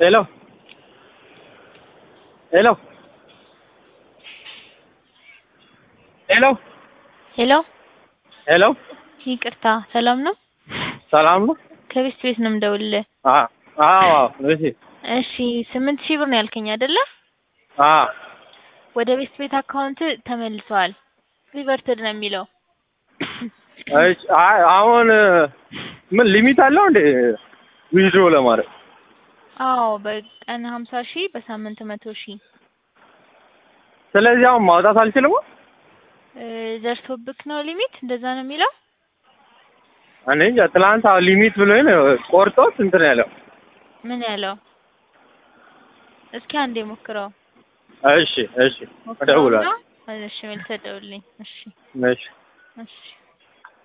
ሄሎ ሄሎ ሄሎ ሄሎ ሄሎ ይቅርታ፣ ሰላም ነው? ሰላም ነው? ከቤት ቤት ነው የምደውልልህ። አ- አዎ እሺ እሺ ስምንት ሺህ ብር ነው ያልከኝ አይደለ? አ ወደ ቤት ቤት አካውንት ተመልሰዋል። ሪቨርትድ ነው የሚለው። እሺ አይ አሁን ምን ሊሚት አለው እንዴ ዊዝድሮ ለማድረግ? አዎ በቀን ሀምሳ ሺህ በሳምንት መቶ ሺህ ስለዚህ አሁን ማውጣት አልችልም? እ፣ ደርሶብክ ነው ሊሚት? እንደዛ ነው የሚለው። እኔ እንጃ ትናንት አሁን ሊሚት ብሎኝ ነው ቆርጦት እንትን ያለው። ምን ያለው? እስኪ አንዴ ሞክረው። እሺ እሺ እደውላለሁ። እሺ መልሰህ ደውልልኝ። እሺ እሺ እሺ